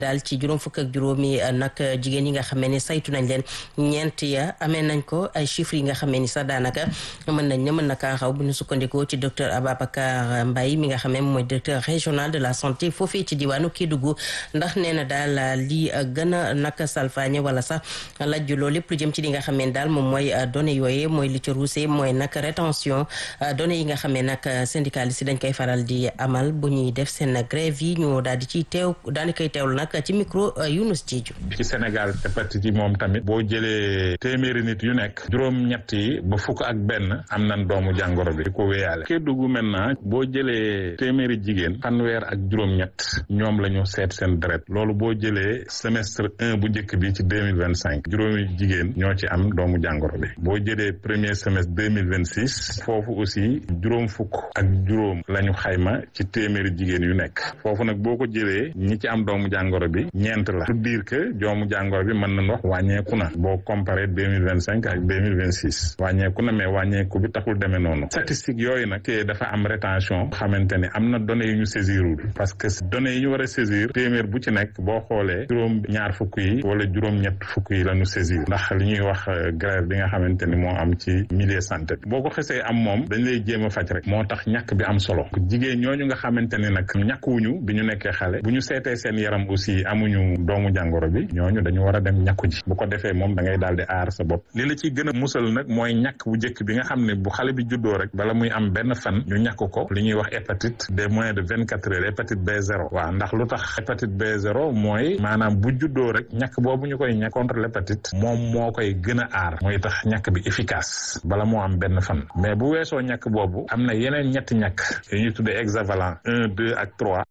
daal ci juróom fukk ak juróomi nag jigéen yi nga xamee ni saytu nañ leen ñeent ya amee nañ ko ay chiffres yi nga xamee ni sax daanaka mën nañ ne mën na kaa xaw bu ñu sukkandikoo ci docteur Ababacar Mbaye mi nga xamee mooy directeur régional de la santé foofii ci diwaanu Kédougou ndax nee na daal li gën a nag salfaañe wala sax lajjuloo lépp lu jëm ci li nga xamee ni daal moom mooy données yooyu mooy li ci ruusee mooy nag rétention données yi nga xamee nag syndicaliste yi dañ koy faral di amal bu ñuy def seen grève yi ñu daal di ciy teew daal di koy teewlu nag ci micro Younous Diédhiou ci Sénégal hépatite yi moom tamit boo jëlee téeméeri nit yu nekk juróom-ñett yi ba fukk ak benn am nañ doomu jàngoro bi di ko wéyaale Kédougou maintenant boo jëlee téeméeri jigéen fanweer ak juróom-ñett ñoom la ñu seet seen deret loolu boo jëlee semestre un bu njëkk bi ci deux mille vingt cinq juróomi jigéen ñoo ci am doomu jàngoro bi boo jëlee premier semestre deux mille vingt six foofu aussi juróom fukk ak juróom la ñu xayma ci téeméeri jigéen yu nekk foofu nag boo ko jëlee ñi ci am doomu jàngoro bi ñeent la pour dire que doomu jàngoro bi mën nañ wax wàññeeku na boo comparé deux mille vingt cinq ak deux mille vingt six wàññeeku na mais wàññeeku bi taxul demee noonu statistique yooyu nag te dafa am rétention xamante ni am na données yu ñu saisirul parce que données yi ñu war a saisir téeméer bu ci nekk boo xoolee juróom ñaar fukk yi wala juróom-ñett fukk yi la ñu saisir ndax li ñuy wax grève bi nga xamante ni moo am ci milieu santé boo ko xesee am moom dañ lay jéem a faj rek moo tax ñàkk bi am solo jigéen ñooñu nga xamante ni nag ñàkkuwuñu bi ñu nekkee xale bu ñu seetee seen yaram aussi amuñu doomu jàngoro bi ñooñu dañu war a dem ñàkku ji bu ko defee moom da ngay daal di aar sa bopp li la ciy gën a musal nag mooy ñàkk bu njëkk bi nga xam ne bu xale bi juddoo rek bala muy am benn fan ñu ñàkk ko li ñuy wax hépatite des moins de vingt quatre heures hépatite B0 waaw ndax lu tax hépatite B0 mooy maanaam bu juddoo rek ñàkk boobu ñu koy ñàkk contre l'hépatite moom moo koy gën a aar mooy tax ñàkk bi efficace bala moo am benn fan mais bu weesoo ñàkk boobu am na yeneen ñetti ñàkk yu ñuy tuddee hexavalent un deux ak trois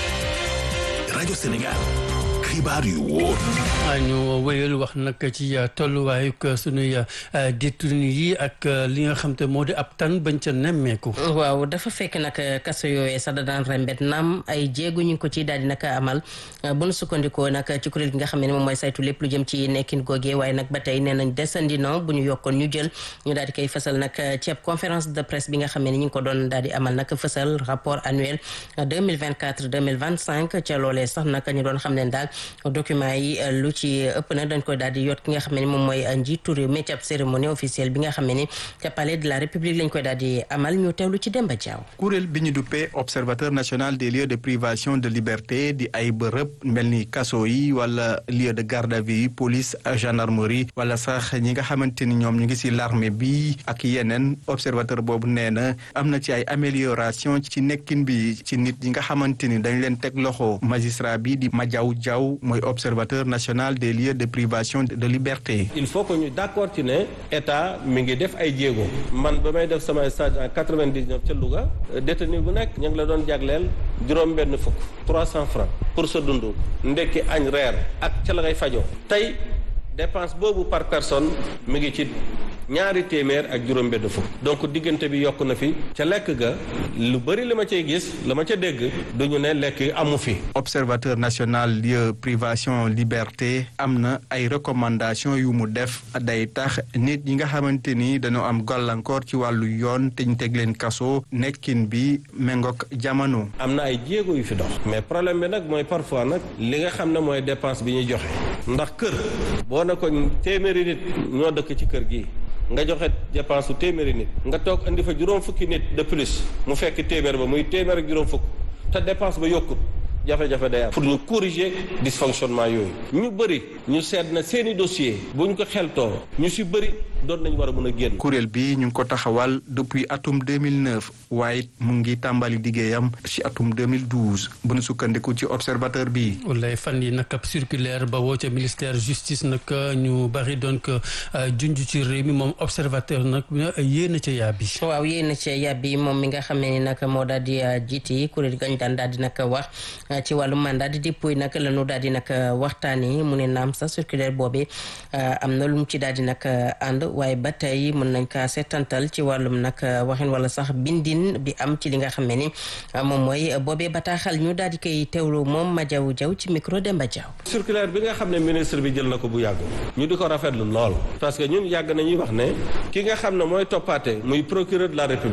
rajo Sénégal xibaar yu wóor ñu wéyal wax nag ci tolluwaayu sunuy détenu yi ak li nga xam te moo di ab tan bañ ca nemmeeku. waaw dafa fekk nag kaso yooyee sax da daan rembet naam ay jéego ñu ko ci daal di nag amal bu nu sukkandikoo nag ci kuréel gi nga xam ne moom mooy saytu lépp lu jëm ci nekkin googee waaye nag ba tey nee nañ desandi na bu ñu yokkoon ñu jël ñu daal di koy fësal nag ci ab conférence de presse bi nga xam ne ñu ngi ko doon daal di amal nag fësal rapport annuel 2024 2025 ca loolee sax nag ñu doon xam ne daal document yi lu ci ëpp nag dañ koy daal di yot ki nga xam ne moom mooy njiitu réew mi ci ab cérémonie officielle bi nga xam ne ca palais de la république lañ koy daal di amal ñu teewlu ci Demba Diaw. kuréel bi ñu duppee observateur national des lieux de privation de liberté di ay bërëb mel ni kaso yi wala lieu de garde à vue yi police gendarmerie wala sax ñi nga xamante ni ñoom ñu ngi si l'armée bi ak yeneen observateur boobu nee na am na ci ay amélioration ci nekkin bi ci nit ñi nga xamante ni dañ leen teg loxo magistrat bi di Madiaw Diaw mooy observateur national des lieux de privation de liberté. il faut que ñu d'accord ci ne état mi ngi def ay jéego man ba may def sama stage en quatre-vingt-dix-neuf ca Louga détenu bu nekk ñu ngi la doon jagleel juróom-benn fukk trois cents francs pour sa dund ndekki añ reer ak ca la ngay fajoo tey dépense boobu par personne mi ngi ci ñaari téeméer ak juróom benn fukk donc diggante bi yokk na fi ca lekk ga lu bëri li ma cay gis la ma ca dégg duñu ne lekk amu fi observateur national lieu privation liberté am na ay recommandation yu mu def day tax nit ñi nga xamante ni dañoo am gàllankoor ci wàllu yoon te ñu teg leen kaso nekkin bi méngook jamono am na ay jéego yu fi dox mais problème bi nag mooy parfois nag li nga xam ne mooy dépense bi ñuy joxe ndax kër boo ne ko téeméeri nit ñoo dëkk ci kër gi nga joxe dépense su téeméeri nit nga toog indi fa juróom fukki nit de plus mu fekk téeméer ba muy téeméer ak juróom fukk te dépense ba yokkut jafe-jafe day am pour ñu corriger dysfonctionnement yooyu ñu bëri ñu seet na seeni dossier bu ñu ko xeltoo ñu si bëri doon nañ war a mën a génn. kuréel bi ñu ngi ko taxawal depuis atum 2009 waaye mu ngi tàmbali liggéeyam ci atum 2012 bu nu sukkandiku ci observateur bi. wallay fan yi nag ab circulaire ba woo ca ministère justice nag ñu bari doon ko junj ci réew mi moom observateur nag yéen a ca yàbbi. waaw yéen a ca yàbbi moom mi nga xam ne nag moo daal di jiiti kuréel gañ daan daal di nag wax ci wàllu mandat di dépôt nag la ñu daal di nag waxtaanee mu ne naam sa circulaire boobee am na lu mu ci daal di nag ànd. waaye ba tey mën nañ kaa seetantal ci wàllum nag waxin wala sax bindin bi am ci li nga xam ne ni moom mooy boobee bataaxal ñu daal di koy teewlu moom ma jaw jaw ci micro Demba Diaw. circulaire bi nga xam ne ministre bi jël na ko bu yàgg ñu di ko rafetlu lool parce que ñun yàgg nañuy wax ne ki nga xam ne mooy toppaate muy procureur de la république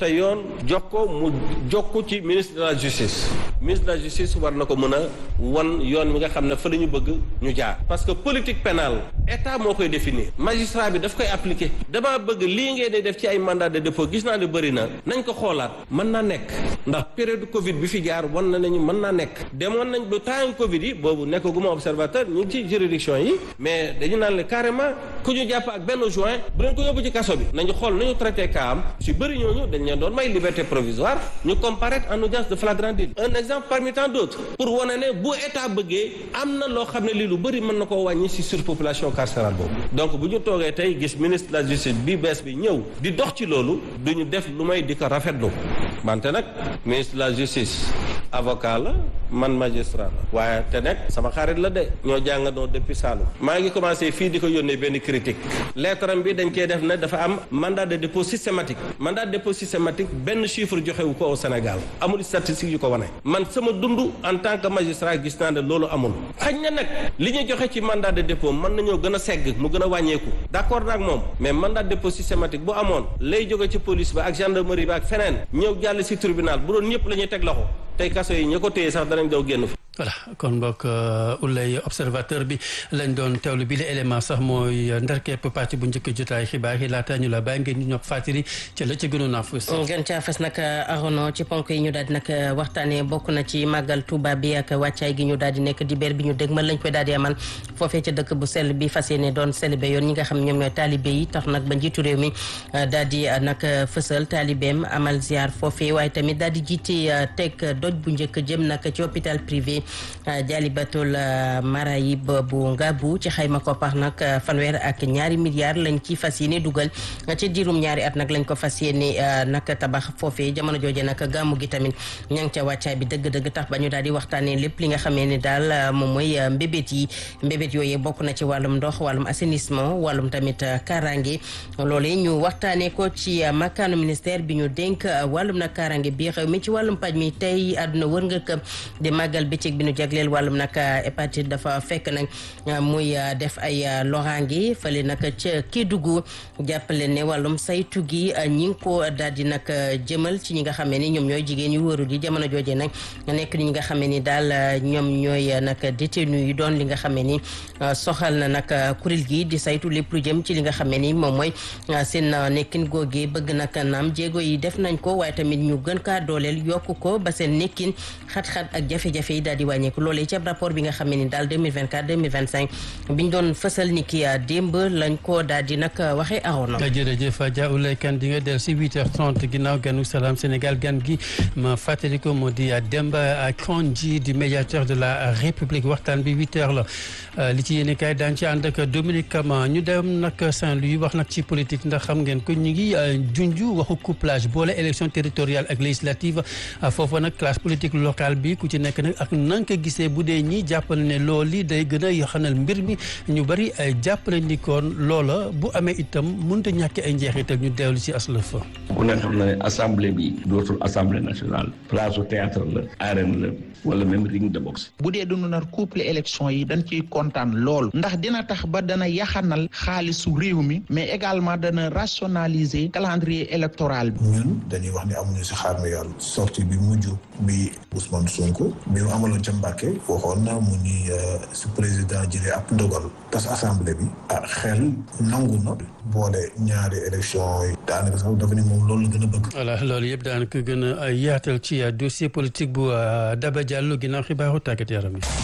te yoon jox ko mu jokku ci ministre de la justice ministre de la justice war na ko mën a wan yoon wi nga xam ne fa la ñu bëgg ñu jaar parce que politique pénale état moo koy définir magistrat bi daf koy appliquer damaa bëgg lii ngeen di def ci ay mandat de dépôt gis naa ne bëri na nañ ko xoolaat mën naa nekk ndax période Covid bi fi jaar wan na nañu mën naa nekk demoon nañ ba temps Covid yi boobu nekkaguma observateur ñu ngi ci juridiction yi mais dañu naan le carrément ku ñu jàpp ak benn juin bu leen ko yóbbu ci kaso bi nañu xool nañu traité cas am si bëri ñooñu dañ leen doon may liberté provisoire ñu comparaître en audience de flagrant délit un exemple parmi tant d'autres pour wane ne bu état bëggee am na loo xam ne lii lu bëri mën na koo wàññi si surpopulation carcérale boobu donc bu ñu toogee tey gis ministre de la justice bi bees bi ñëw di dox ci loolu du ñu def lu may di ko rafetlu wante nag ministre de la justice avocat la man magistrat la waaye te nag sama xarit la de ñoo jàngandoo depuis Saloum maa ngi commencé fii di ko yónnee benn critique lettre am bi dañ koy def ne dafa am mandat de dépôt systématique mandat de dépôt systématique benn chiffre joxewu ko au Sénégal amul statistique yu ko wane man sama dund en tant que magistrat gis naa ne loolu amul xañ na nag li ñu joxe ci mandat de dépôt mën nañoo gën a segg mu gën a wàññeeku d'accord ak moom mais mandat de dépôt systématique bu amoon lay jóge ci police ba ak gendarmerie ba ak feneen ñëw jàll si tribunal bu doon ñëpp la ñuy teg loxo tey kaso yi ña ko téye sax danañ daw génn fa voilà kon mbokk ulay observateur bi lañ doon teewlu bi la élément sax mooy ndarkepp pàcc bu njëkk jotaay xibaar yi laata ñu la bàyyi ngeen ñu ñopp fàttali ca la ca gënoon a fës gën caa fës nag arono ci ponk yi ñu daal di nag waxtaanee bokk na ci màggal Tuuba bi ak wàccaay gi ñu daal di nekk dibéer bi ñu dégmal lañ koy daal di amal foofee ca dëkk bu sell bi fas yéene doon célébé yoon ñi nga xam ñoom ñooy taalibe yi tax nag ba njiitu réew mi daal di nag fësal taalibeem amal ziar foofee waaye tamit daal di jiite teg doj bu njëkk jëm nag ci hôpital privé jaalibatul marayib bu ngabu ci xayma koppar nag fanweer ak ñaari milliards lañ ci fas yéene dugal ci diirum ñaari at nag lañ ko fas yéene nag tabax foofee jamono jooje nag gàmmu gi tamit ña ngi ca wàccaay bi dëgg-dëgg tax ba ñu daal di waxtaanee lépp li nga xamee ne daal moom mooy mbébét yi mbébét yooyu bokk na ci wàllum ndox wàllum assainissement wàllum tamit kaaraange loolee ñu waxtaanee ko ci makkaanu ministère bi ñu dénk wàllum nag kaaraange bi xew mi ci wàllum paj mi tey àdduna wër nga këpp di màggal bëccëg bi ñu jagleel wàllum nag hépatite dafa fekk nag muy def ay loraange fële nag ca Kédougou jàppale ne wàllum saytu gi ñi ngi ko daal di nag jëmal ci ñi nga xamee ni ñoom ñooy jigéen yu wëru di jamono jooje nag nekk ni ñi nga xamee ni daal ñoom ñooy nag détenu yi doon li nga xamee ni soxal na nag kuréel gi di saytu lépp lu jëm ci li nga xamee ni moom mooy seen nekkin googee bëgg nag naam jéego yi def nañ ko waaye tamit ñu gën kaa dooleel yokk ko ba seen nekkin xat-xat ak jafe-jafe yi daal di wàññeeku loolee ci rapport bi nga xam ne ni daal 2024 2025 biñ doon fësal ni ki démb lañ ko daal di nag waxee aroon na. jërëjëf Adja Oulay Kane di nga del si 8h30 ginnaaw ganu salaam Sénégal gan gi ma fàttali ko moo di Demba Kandji di médiateur de la République waxtaan bi 8h la li ci yéene kaay daan ci ànd ak Dominique Kama ñu dem nag Saint-Louis wax nag ci politique ndax xam ngeen ko ñu ngi junju waxu couplage boole élection territoriale ak législative foofu nag classe politique locale bi ku ci nekk nag ak nan ko gisee bu dee ñi jàppale ne loolu li day gën a yaxanal mbir mi ñu bari jàppale ni kon loola bu amee itam mënut a ñàkk ay njeexital ñu deewlu ci aslëf ku ne xam na ne assemblée bi dootul assemblée nationale place au théâtre la arène la wala même ring de boxe bu dee dunu nar couple élection yi dañ ciy kontaan lool ndax dina tax ba dana yaxanal xaalisu réew mi mais également dana rationaliser calendrier électoral bi ñun dañuy wax ni amuñu si xaar mi yàlla sortie bi mujj bi Ousmane Sonko bi mu amaloon ca Mbàkke waxoon na mu ni su président jëlee ab ndogal tas assemblée bi ah xel nangu na boole ñaari élection yi daanaka sax dafa ni moom loolu la gën a bëgg voilà loolu yëpp daanaka gën a yaatal ci dossier politique bu Daba Diallo ginnaaw xibaaru tàggat yaram yi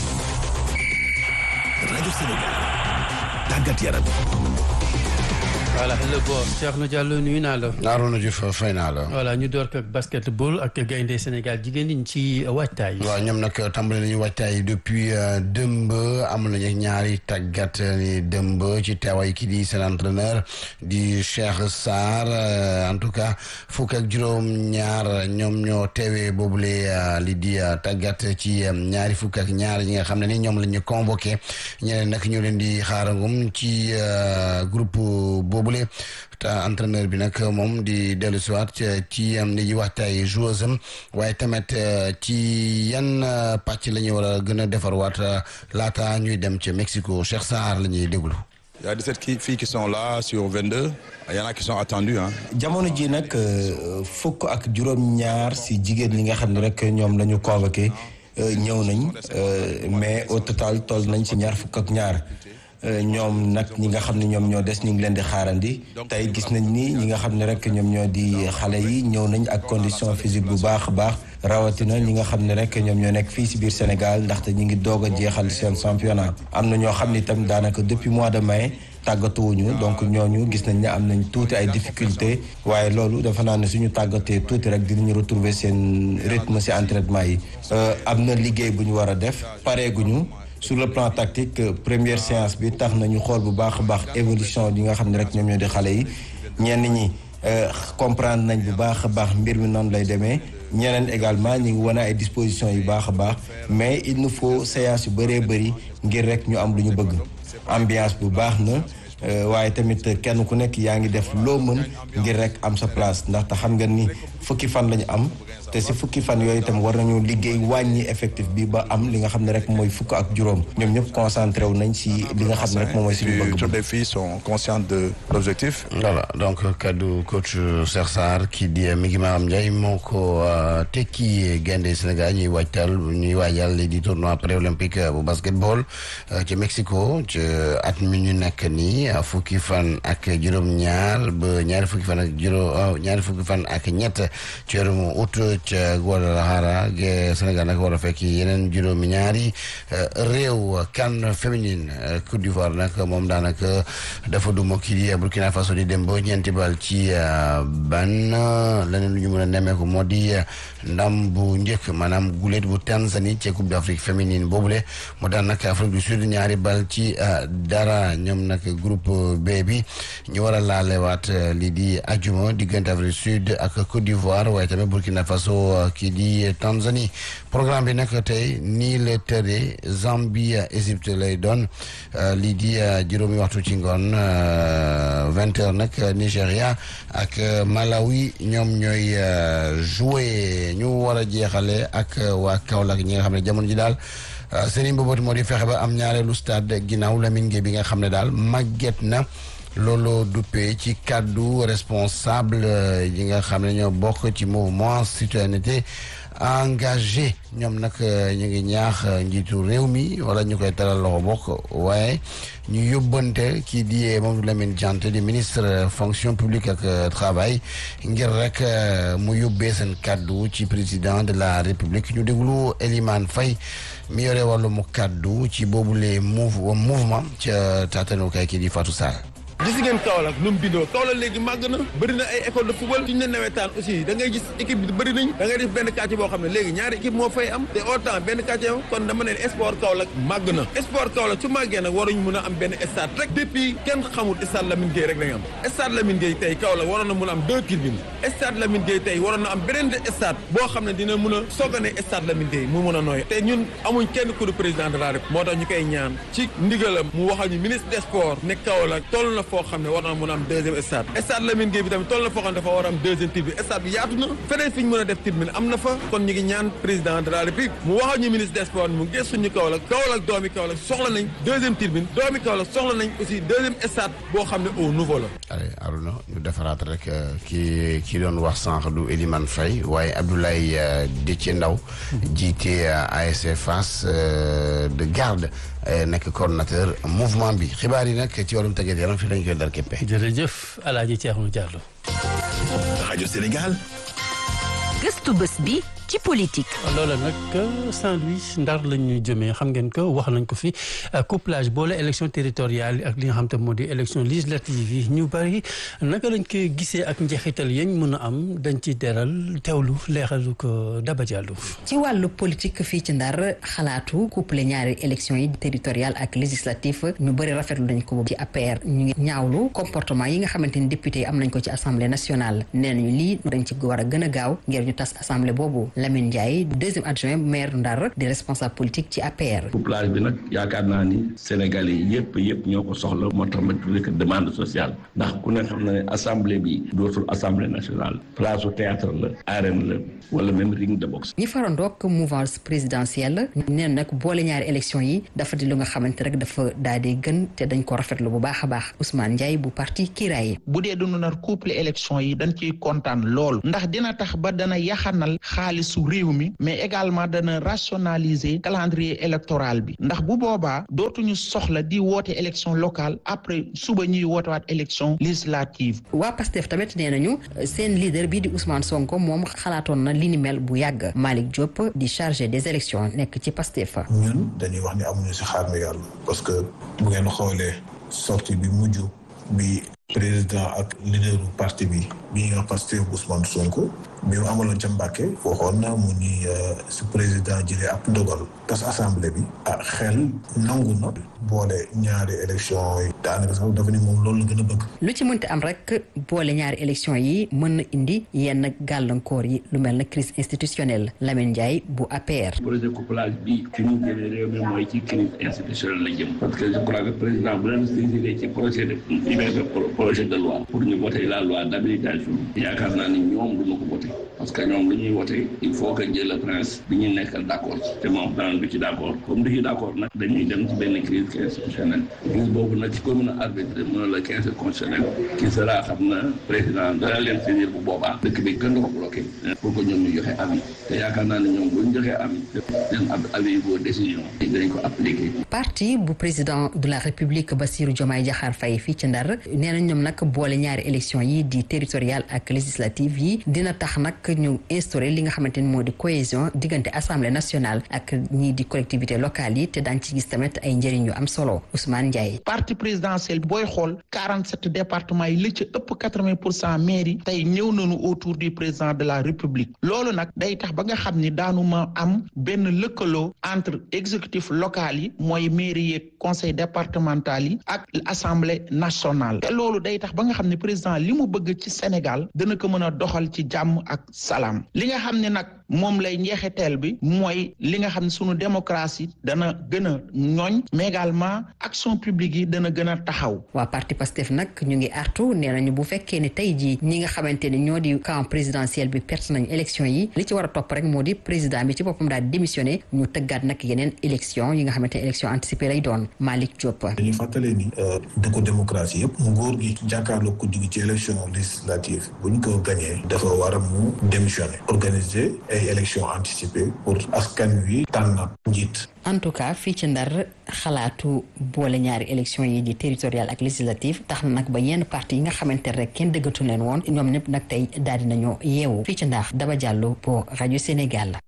rajo Sénégal tàggat yaram voilà le boss Thierno Diallo nuyu naa la. Arona Diouf fay naa la. voilà ñu door ko ak basketball ak gaynde Sénégal jigéen ñi ci waajtaay. waaw ñoom nag tàmbali nañu waajtaay depuis dëmb am nañu ñaari tàggat ni dëmb ci teewaay kii di seen entraîneur di Cheikh Sarr en tout cas fukk ak juróom-ñaar ñoom ñoo teewee boobule li di tàggat ci ñaari fukk ak ñaar ñi nga xam ne ni ñoom la ñu convoqué ñeneen nag ñu leen di xaarangum ci groupe boobu. boobule te entraîneur bi nag moom di dellu siwaat ci am li ñuy waxtaay joueuse am waaye tamit ci yan pàcc la ñuy war a gën a defarwaat laata ñuy dem ca Mexico Cheikh Sarr la ñuy déglu. Il y a 17 qui- filles qui sont là sur 22. Il y en a qui sont attendues. Hein. jamono ji nag euh, fukk ak juróom-ñaar si jigéen ñi nga xam ne rek ñoom la ñu convoqué euh, ñëw nañ euh, mais au total toll nañ si ñaar fukk ak ñaar Euh, ñoom nag ñi nga xam ne ñoom ñoo des ñu ngi leen di xaarandi tey gis nañ ni ñi nga xam ne rek ñoom ñoo di xale yi ñëw nañ ak condition physique bu baax a baax rawatina ñi nga xam ne rek ñoom ñoo nekk fii si biir Sénégal ndaxte ñi ngi doog a jeexal seen championnat am na ñoo xam ni tamit daanaka depuis mois de mai tàggatuwuñu donc ñooñu gis nañ ne am nañ tuuti ay difficulté waaye loolu dafa naa ne suñu tàggatee tuuti rek dinañu retrouver seen rythme si entraînement yi Euh, am na liggéey bu ñu war a def pareeguñu sur le plan tactique euh, première séance bi tax nañu xool bu baax a baax évolution yi nga xam ne rek ñoom ñoo di xale yi ñenn ñi euh, comprendre nañ bu baax a baax mbir mi noonu lay demee ñeneen également ñu ngi wane ay dispositions yu baax a baax mais il nous faut séance yu bëree bëri ngir rek ñu am lu ñu bëgg ambiance bu baax na euh, waaye tamit kenn ku nekk yaa ngi def loo mën ngir rek am sa place ndaxte xam nga ni fukki fan lañu am te si fukki fan yooyu itam war nañu liggéey wàññi effectif bi ba am li nga xam ne rek mooy fukk ak juróom ñoom ñëpp concentré wu nañ si li nga xam ne rek moom mooy suñu Puis, bëgg toutes les filles sont conscientes de l'objectif. voilà donc kaddu coach Cheikh Sarr kii di mi ngi Maram Ndiaye moo ko tekki gaynde Sénégal ñuy waajtal ñuy waajal li di tournoi pré-olympique bu basketball ci Mexico ci at mi ñu nekk nii fukki fan ak juróom-ñaar ba ñaari fukki fan ak juróom ñaari fukki fan ak ñett ci weeru août ca Guadalajara ge Sénégal nag war a fekk yeneen juróomi ñaari réew CAN féminine Côte d'Ivoire nag moom daanaka dafa duma kii di Burkina Faso di dem ba ñeenti bal ci ban leneen lu ñu mën a nemmeeku moo di ndam bu njëkk maanaam gulet bu Tanzanie ci Coupe d'Afrique féminine boobule mu daan nag Afrique du Sud ñaari bal ci dara ñoom nag groupe B bi ñu war a laalewaat lii di ajuma diggante Afrique du Sud ak Côte d'Ivoire waaye tamit Burkina Faso kii di Tanzanie programme bi nag tey nii la tëddee Zambie Égypte lay doon lii di juróomi waxtu ci ngoon vingt heures nag Nigéria ak Malawi ñoom ñooy joué ñu war a jeexale ak waa Kaolack ñi nga xam ne jamono ji daal seen mbëbët moo di fexe ba am ñaareelu stade ginnaaw Lamine Gueye bi nga xam ne daal màgget na loolu duppee ci kàddu responsable yi nga xam ne ñoo bokk ci mouvement citoyenneté engagé ñoom nag ñu ngi ñaax njiitu réew mi wala ñu koy teral loxo bokk waaye ñu yóbbante kii di Mamadou Lamine Diante di ministre fonction publique ak travail ngir rek mu yóbbee seen kàddu ci président de la république ñu déglu Elimane Faye mi yore wàllu mu kàddu ci boobule mouv mouvement ca taatanukaay kii di Fatou Sall gis ngeen Kaolack nu mu bindoo Kaolack léegi màgg na bëri na ay école de football suñu ne nawetaan aussi da ngay gis équipe bi bëri nañ da ngay def benn quartier boo xam ne léegi ñaari équipe moo fay am te autant benn quartier am kon dama ne sport Kaolack màgg na sport Kaolack su màggee nag waruñ mun a am benn stade rek depuis kenn xamul stade Lamine Gueye rek la ñu am stade Lamine Gueye tey Kaolack waroon na mun a am deux tribunes stade Lamine Gueye tey waroon na am beneen stade boo xam ne dina mun a soogane stade Lamine Gueye mu mun a nooy te ñun amuñ kenn ku du président de la République moo tax ñu koy ñaan ci ndigalam mu waxal ñu ministre des sports ne Kaolack toll na foo xam ne war na mën a am deuxième stade stade Lamine Gueye bi tamit toll na foo xam ne dafa war a am deuxième tribune stade bi yaatu na feneen fi ñu mën a def tribune am na fa kon ñu ngi ñaan président de la république mu waxal ñu ministre des sports mu gëstu ñu Kaolack Kaolack doomi Kaolack soxla nañ deuxième tribune doomi Kaolack soxla nañ aussi deuxième stade boo xam ne au nouveau la allez Aruna ñu defaraat rek ki ki doon wax sànq du Elimane Faye waaye Abdoulaye Déthié Ndaw jiite ASC Fass de garde nekk coordonnateur mouvement bi xibaar yi nag ci wàllum tàggat yaram fii lañ koy dar képpe jërëjëf Alaaji Thierno Diallo rajo Sénégal gëstu bés bi ci politique. loola nag Saint-Louis ndar lañ ñu jëmee xam ngeen ko wax nañ ko fi couplage boole élection territoriale yi ak li nga xam te moo di élection législative yi ñu bari naka lañ koy gisee ak njeexital yañ mën a am dañ ci deral teewlu leeralu ko Daba Diallo. ci wàllu politique fii ci ndar xalaatu couple ñaari élection yi territoriale ak législative ñu bëri rafetlu nañ ko ci APR ñu ngi ñaawlu comportement yi nga xamante ni député yi am nañ ko ci assemblée nationale nee nañu lii dañ ci war a gën a gaaw ngir ñu tas assemblée boobu Lamine Ndiaye deuxième adjoint maire Ndar di responsable politique ci APR. couplage bi nag yaakaar naa ni Sénégalais yi yëpp yëpp ñoo ko soxla moo tax ma tuddee ko demande sociale ndax ku ne xam na ne assemblée bi dootul assemblée nationale place au théâtre la arène la wala même ring de boxe. ñi farandoog mouvance présidentielle neen nag boole ñaari élection yi dafa di lu nga xamante rek dafa daal di gën te dañ ko rafetlu bu baax a baax Ousmane Ndiaye bu parti Kiraay. bu dee dunu nar couple élection yi dañ ciy kontaan lool ndax dina tax ba dana yaxanal xaalisu réew mi mais également dana rationaliser calendrier électoral bi ndax bu boobaa dootuñu soxla di woote élection locale après suba ñuy woote waat élection législative. waa Pastef tamit nee nañu seen leader bii di Ousmane Sonko moom xalaatoon na li ni mel bu yàgg Malick Diop di chargé des élections nekk ci Pastef. ñun dañuy wax ni amuñu si xaar mi yàlla parce que bu ngeen xoolee sortie bi mujj bi président ak leaderu parti bi bi ñuy wax Pastef Ousmane Sonko bi mu amaloon ca Mbàkke waxoon na mu ni su président jëlee ab ndogal tas assemblée bi ah xel nangu na boole ñaari élection yi daanaka sax dafa ni moom loolu la gën a bëgg lu ci mënti am rek boole ñaari élection yi mën na indi yenn gàllankoor yi lu mel na crise institutionnelle Lamine Ndiaye bu APR. projet couplage bi fi ñu jëlee réew mi mooy ci crise institutionnelle la jëm parce que je crois que président bu leen saisir ci projet de projet de loi pour ñu voter la loi d'habilitation yaakaar naa ni ñoom du ma ko voter parce que ñoom lu ñuy voter il faut que jël le prince bi ñu nekkal d'accord te moom daan du ci d'accord comme du ci d'accord nag dañuy dem ci benn crise institutionnelle crise boobu nag ci commune arbitre mën la quinze constitutionnel qui sera xam na président dana leen saisir bu boobaa dëkk bi gën ko bloqué pour que ñoom ñu joxe avis te yaakaar naa ne ñoom bu ñu joxee avis seen avis boo décision dañ ko appliquer parti bu président de la république Bassirou Diomaye Diakhar Faye fii ci Ndar nee na ñoom nag boole ñaari élection yi di territorial ak législative yi dina tax nag ñu instauré li nga xamante ni moo di cohésion diggante assemblée nationale ak ñii di collectivité locale yi te daañ ci gis tamit ay njëriñ yu am solo Ousmane Ndiaye. parti présidentiel booy xool quarante sept départements yi li ci ëpp quatre vingt pour cent maires yi tey ñëw nañu autour du président de la république loolu nag day tax ba nga xam ni daanu ma am benn lëkkaloo entre exécutif local yi mooy mairie yeeg conseil départemental yi ak assemblée nationale te loolu day tax ba nga xam ne président li mu bëgg ci Sénégal dana ko mën a doxal ci jàmm ak salaam li nga xam ne nag moom lay njeexiteel bi mooy li nga xam ne sunu démocratie dana gën a ñooñ mais également action publique yi dana gën a taxaw. waa parti Pastef nag ñu ngi artu nee nañu bu fekkee ne tey jii ñi nga xamante ne ñoo di camp présidentiel bi perte nañu élection yi li ci war a topp rek moo di président bi ci boppam daal démissionné ñu tëggaat nag yeneen élection yi nga xamante ne élection anticipée lay doon Malick Diop. dañuy fàttale ni dëkku démocratie yëpp nguur gi jàkkaarloo ko jóge ci élection législative bu ñu ko gañee dafa war a mu démissionné organiser ay élection anticipée pour askan wi tànn njiit. en tout cas fii ci ndar xalaatu boole ñaari élection yi di territorial ak législative tax na nag ba yenn parti yi nga xamante rek kenn dëggatu leen woon ñoom ñëpp nag tey daal dinañoo yeewu fii ci ndar Daba Diallo pour rajo Sénégal.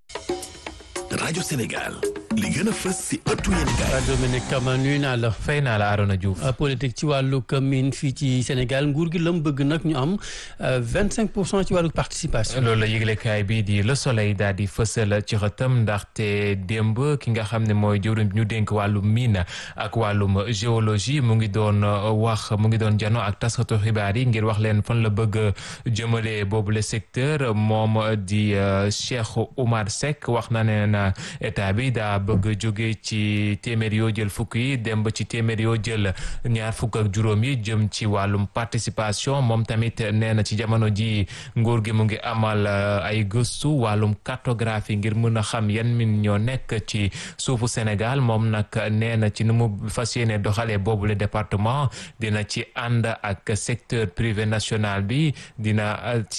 rajo Sénégal li gën a fës si ëttu yéenekaay. Dominique Kama nuyu naa la. fay naa la Arona Diouf. politique ci wàllu commune fii ci Sénégal nguur gi la mu bëgg nag ñu am vingt cinq pour cent ci wàllu participation. loolu la yëglekaay bii di Le Soleil daal di fësal ci xëtam ndaxte démb ki nga xam ne mooy jëwriñ bi ñu dénk wàllum mine ak wàllum géologie mu ngi doon wax mu ngi doon jano ak taskatu xibaar yi ngir wax leen fan la bëgg jëmale boobu le secteur moom di Cheikh Oumar Seck wax na ne na état bi daa bëgg jóge ci téeméer yoo jël fukk yi dem ba ci téeméer yoo jël ñaar fukk ak juróom yi jëm ci wàllum participation moom tamit nee na ci jamono ji nguur gi mu ngi amal ay gëstu wàllum cartographie ngir mën a xam yan min ñoo nekk ci suufu Sénégal moom nag nee na ci nu mu fas yéene doxalee boobu le département dina ci ànd ak secteur privé national bi dina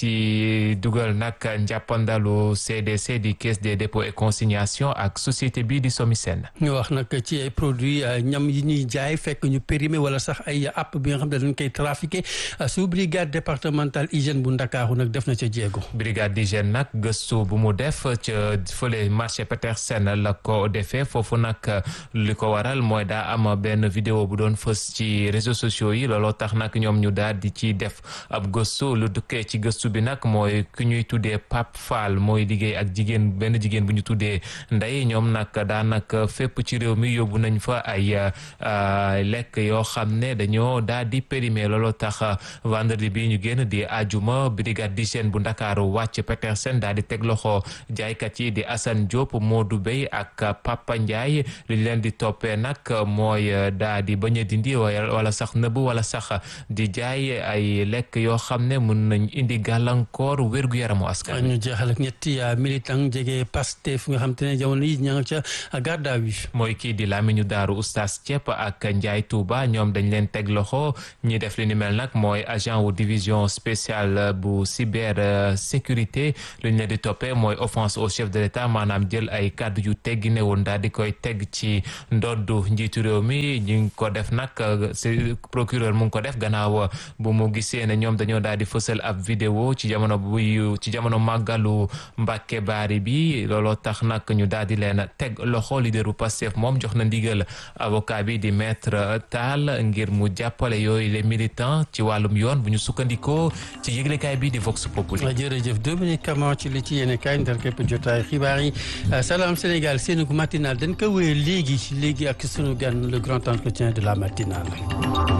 ci dugal nag njàppandalu CDC di caisse des dépôts et consignation ak société bii di Somisen. ñu wax nag ci ay produits ñam yi ñuy jaay fekk ñu périmé wala sax ay app bi nga xam ne dañ koy trafiqué su brigade départementale hygiène bu Ndakaaru nag def na ca jéego. brigade d'hygiène nag gëstu bu mu def ca fële marché Petersen la ko defee foofu nag li ko waral mooy daa am benn vidéo bu doon fës ci réseaux sociaux yi looloo tax nag ñoom ñu daal di ci def ab gëstu lu dukkee ci gëstu bi nag mooy ku ñuy tuddee Pape Fall mooy liggéey ak jigéen benn jigéen bu ñu tuddee Ndeye ñoom nag daanaka fépp ci réew mi yóbbu nañ fa ay lekk yoo xam ne dañoo daal di périmé looloo tax vendredi bi ñu génn di ajuma brigade d'hygiène bu ndakaaru wàcc Petersen daal di teg loxo jaaykat yi di Assane Diop Modou Bey ak Papa Ndiaye li ñu leen di toppee nag mooy daal di bañ a dindi wala sax nëbb wala sax di jaay ay lekk yoo xam ne mën nañ indi gàllankoor wérgu yaramu askan ñu jeexal ak ñetti militant jege Pastef nga xam te ne jamono yi ña nga ca garde à vue mooy kii di Lamine Daaru Oustaz Thiep ak Ndiaye Touba ñoom dañ leen teg loxo ñi def li ni mel nag mooy agent wu division spéciale bu cyber sécurité lu ñu leen di toppee mooy offense au chef de l'État maanaam jël ay kàddu yu teggi ne woon daal di koy teg ci ndoddu njiitu réew mi ñu ngi ko def nag si procureur mu ngi ko def gannaaw bu mu gisee ne ñoom dañoo daal di fësal ab vidéo ci jamono buy ci jamono màggalu Mbàkke Baari bi looloo tax nag ñu daal di leen teg loxo leaderu Pastef moom jox na ndigal avocat bi di maître Tall ngir mu jàppale yooyu les militants ci wàllum yoon bu ñu sukkandikoo ci yëglekaay bi di Vox Populi. jërëjëf Dominique Camara ci li ci yéene kaay ndar képp jotaay xibaar yi Salam Sénégal seen matinal dañ ko wéyee léegi léegi ak sunu gan le grand entretien de la matinale.